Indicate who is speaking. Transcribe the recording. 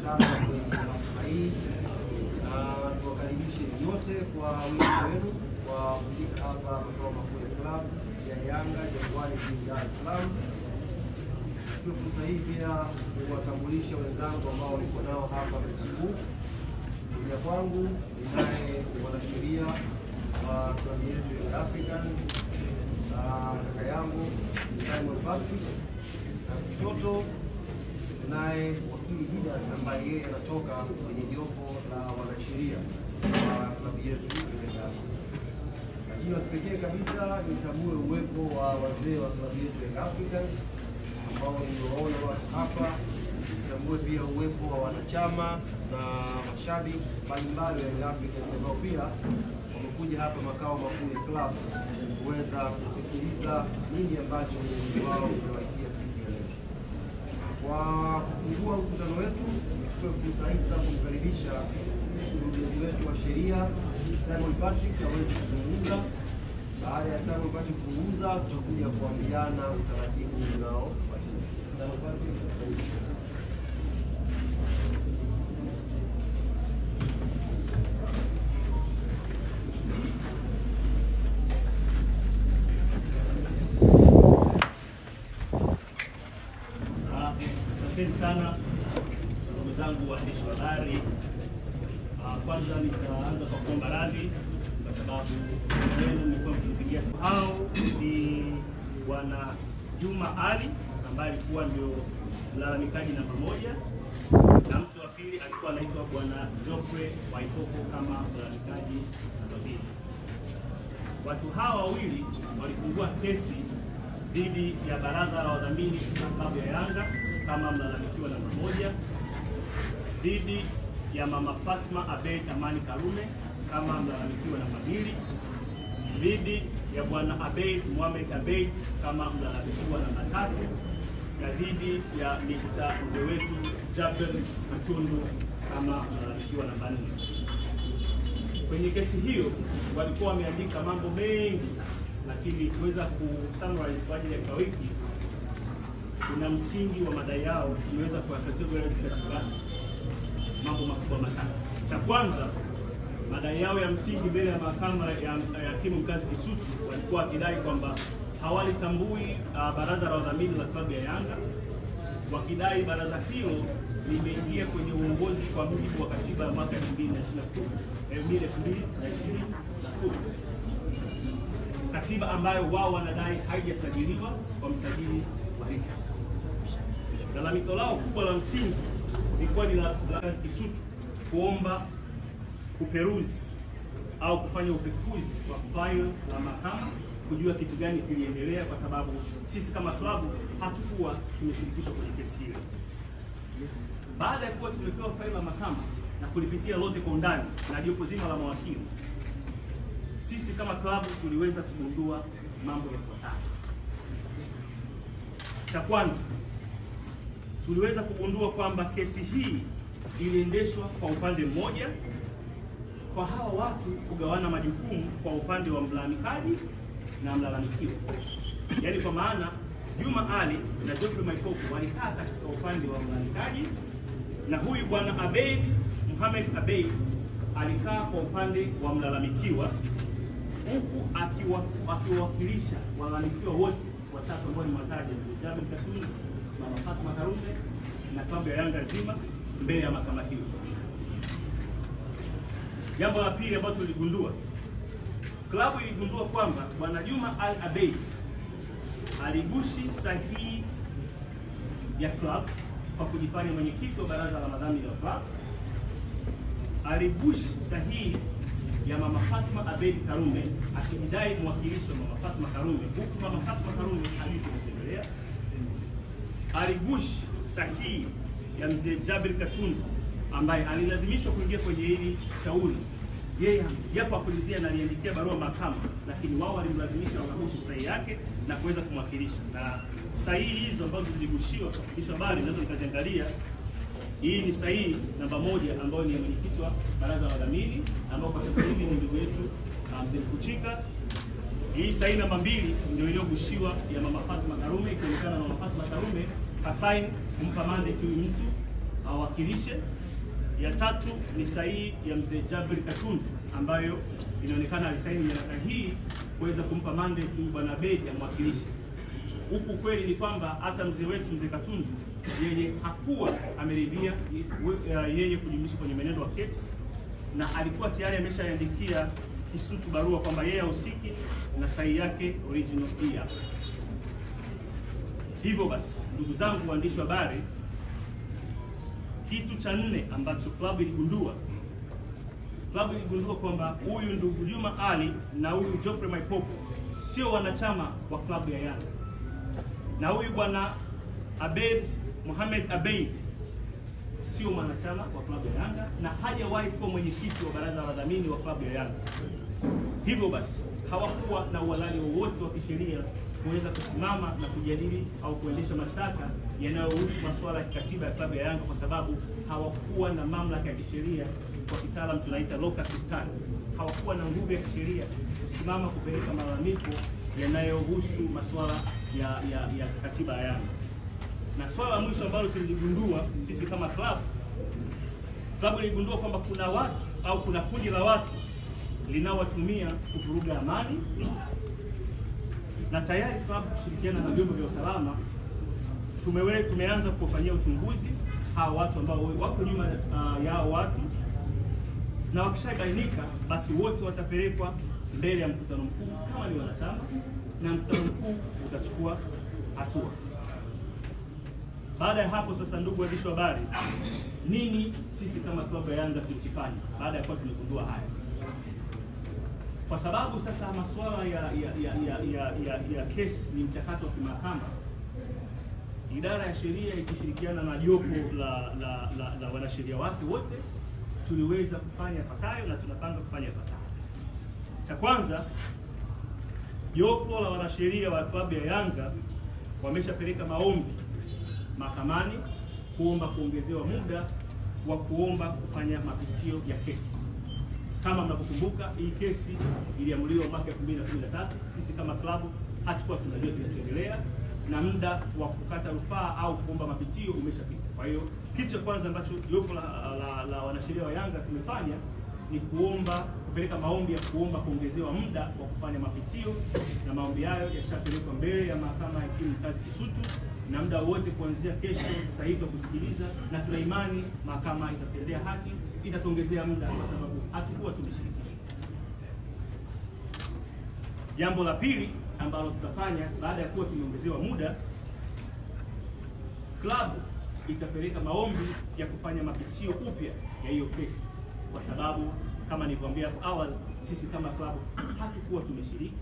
Speaker 1: sana kwenye hafla hii na tuwakaribishe nyote kwa wingi wenu kwa kufika hapa makao makuu ya klabu ya Yanga Jangwani jijini Dar es Salaam. Chukue fursa hii pia kuwatambulisha wenzangu ambao niko nao hapa meza kuu. Kuja kwangu ninaye mwanasheria wa klabu yetu ya Africans na kaka yangu Simon Patrick, na kushoto tunaye wakili Didas ambaye yeye anatoka kwenye jopo la wanasheria wa klabu yetu ya Yanga. Lakini wa kipekee kabisa nitambue uwepo wa wazee wa klabu yetu ya Young Africans ambao niliwaona wako hapa. Nitambue pia uwepo wa wanachama na mashabiki mbalimbali wa Young Africans ambao pia wamekuja hapa makao makuu ya klabu kuweza kusikiliza nini ambacho mwenyezi wao umewaitia siku ya leo. Kwa kufungua mkutano wetu, nichukue fursa hii sasa kumkaribisha mkurugenzi wetu wa sheria Simon Patrick aweze kuzungumza. Baada ya Simon Patrick kuzungumza, tutakuja kuambiana utaratibu unaofuatia. Simon Patrick, karibu.
Speaker 2: Ah, Asanteni sana ndugu zangu waandishi wa habari. Ah, Kwanza nitaanza kwa kuomba radhi kwa sababu wenu mlikuwa mkinipigia simu. Hao ni bwana Juma Ali ambaye alikuwa ndio mlalamikaji namba moja na mtu wa pili alikuwa anaitwa bwana Geoffrey Waikoko kama mlalamikaji namba mbili. Watu hawa wawili walifungua kesi dhidi ya baraza la wadhamini la klabu ya Yanga kama mlalamikiwa namba moja, dhidi ya mama Fatma Abeid Amani Karume kama mlalamikiwa namba mbili, dhidi ya bwana Abeid Mohamed Abeid kama mlalamikiwa namba tatu, na dhidi ya Mr. mzee wetu Jabel Matundu kama mlalamikiwa namba nne. Kwenye kesi hiyo walikuwa wameandika mambo mengi sana, lakini kuweza kusummarize kwa ajili ya kikao hiki, kuna msingi wa madai yao tumeweza kuyacategorize katika mambo makubwa matatu. Cha kwanza, madai yao ya msingi mbele ya mahakama ya ya hakimu mkazi Kisutu walikuwa wakidai kwamba hawalitambui uh, baraza la wadhamini la klabu ya Yanga, wakidai baraza hilo limeingia kwenye uongozi kwa mujibu wa katiba ya mwaka 2020 katiba ambayo wao wanadai haijasajiliwa kwa msajili wa RITA. Lalamiko lao kubwa la msingi lilikuwa ni la la kazi Kisutu kuomba kuperuzi au kufanya upekuzi wa faili la mahakama kujua kitu gani kiliendelea, kwa sababu sisi kama klabu hatukuwa tumeshirikishwa kwenye kesi hiyo. Baada ya kuwa tumepewa faili la mahakama na kulipitia lote kwa undani na jopo zima la mawakili, sisi kama klabu tuliweza kugundua mambo yafuatayo. Cha kwanza, tuliweza kugundua kwamba kesi hii iliendeshwa kwa upande mmoja, kwa hawa watu kugawana majukumu kwa upande wa mlalamikaji na mlalamikiwa, yaani kwa maana Juma Ali na Geoffrey Maikoko walikaa katika upande wa mlalamikaji na huyu bwana Abeid Mohamed Abeid alikaa kwa upande wa mlalamikiwa huku akiwa- akiwawakilisha walalamikiwa wote watatu ambao ni wataja mzee Jabir Katundu, mama Fatma Karume na klabu ya Yanga nzima mbele ya mahakama hiyo. Jambo la pili ambalo tuligundua, klabu iligundua kwamba bwana Juma Al Abeid aligushi sahihi ya club kwa kujifanya mwenyekiti wa baraza la madhamini la club, aligushi sahihi ya mama Fatma Abeid Karume akijidai mwakilishi wa mama Fatma Karume, huku mama Fatma Karume alivyomtembelea. Aligushi sahihi ya mzee Jabir Katundu ambaye alilazimishwa kuingia kwenye hili shauri yeye japo akulizia na aliandikia barua mahakama, lakini wao walimlazimisha wakagushi sahihi yake na kuweza kumwakilisha. Na sahihi hizo ambazo ziligushiwa kwa kufikishwa habari, naweza mkaziangalia. Hii ni sahihi namba moja ambayo ni ya mwenyekiti wa baraza la wadhamini ambao kwa sasa hivi ni ndugu yetu uh, mzee Mkuchika. Hii sahihi namba mbili ndio iliyogushiwa ya mama Fatma Karume, ikionekana mama Fatma Karume kasaini kumpa mandate huyu mtu awakili awakilishe. Ya tatu ni sahihi ya mzee Jabri Katundu ambayo inaonekana alisaini nyaraka hii kuweza kumpa mandate bwana Abeid amwakilishe. Huku kweli ni kwamba hata mzee wetu mzee Katundu yeye hakuwa ameridhia yeye kujumlisha kwenye mwenendo wa KEPS na alikuwa tayari ameshaandikia Kisutu barua kwamba yeye hahusiki na sahihi yake original hii hapa. Hivyo basi, ndugu zangu waandishi wa habari, kitu cha nne ambacho klabu iligundua, klabu iligundua kwamba huyu ndugu Juma Ali na huyu Geoffrey Maipopo sio wanachama wa klabu ya Yanga, na huyu bwana Abeid Mohamed Abeid sio mwanachama wa klabu ya Yanga na hajawahi kuwa mwenyekiti wa baraza la wadhamini wa klabu ya Yanga. Hivyo basi hawakuwa na uhalali wowote wa kisheria kuweza kusimama na kujadili au kuendesha mashtaka yanayohusu masuala ya kikatiba ya klabu ya Yanga kwa sababu hawakuwa na mamlaka ya kisheria, kwa kitaalam tunaita locus standi. Hawakuwa na nguvu ya kisheria kusimama kupeleka malalamiko yanayohusu masuala ya, ya, ya katiba ya Yanga. Na swala la mwisho ambalo tuligundua sisi kama klabu, klabu iligundua kwamba kuna watu au kuna kundi la watu linaowatumia kuvuruga amani na tayari klabu kushirikiana na vyombo vya usalama tumewe tumeanza kufanyia uchunguzi hawa watu ambao wako nyuma uh, yao watu, na wakishabainika basi wote watapelekwa mbele ya mkutano mkuu kama ni wanachama, na mkutano mkuu utachukua hatua. Baada ya hapo sasa, ndugu waandishi wa habari, nini sisi kama klabu ya Yanga tulikifanya baada ya kuwa tumegundua haya? Kwa sababu sasa masuala ya ya ya ya, ya, ya, ya kesi ni mchakato wa kimahakama, idara ya sheria ikishirikiana na jopo la la, la, la wanasheria wake wote tuliweza kufanya yafuatayo na tunapanga kufanya yafuatayo. Cha kwanza, jopo la wanasheria wa klabu ya Yanga wameshapeleka maombi mahakamani kuomba kuongezewa muda wa kuomba kufanya mapitio ya kesi. Kama mnavyokumbuka, hii kesi iliamuliwa mwaka 2013. Sisi kama klabu hatukuwa tunajua kinachoendelea na muda wa kukata rufaa au kuomba mapitio umeshapita. Kwa hiyo kitu cha kwanza ambacho jopo la, la, la wanasheria wa Yanga tumefanya ni kuomba kupeleka maombi ya kuomba kuongezewa muda wa kufanya mapitio, na maombi hayo yashapelekwa mbele ya mahakama ya hakimu mkazi Kisutu, na muda wote kuanzia kesho tutaitwa kusikiliza, na tuna imani mahakama itatendea haki, itatuongezea muda kwa sababu hatukuwa tumeshirikishwa. Jambo la pili ambalo tutafanya baada ya kuwa tumeongezewa muda, klabu itapeleka maombi ya kufanya mapitio upya ya hiyo kesi, kwa sababu kama nilivyoambia hapo awali, sisi kama klabu hatukuwa tumeshiriki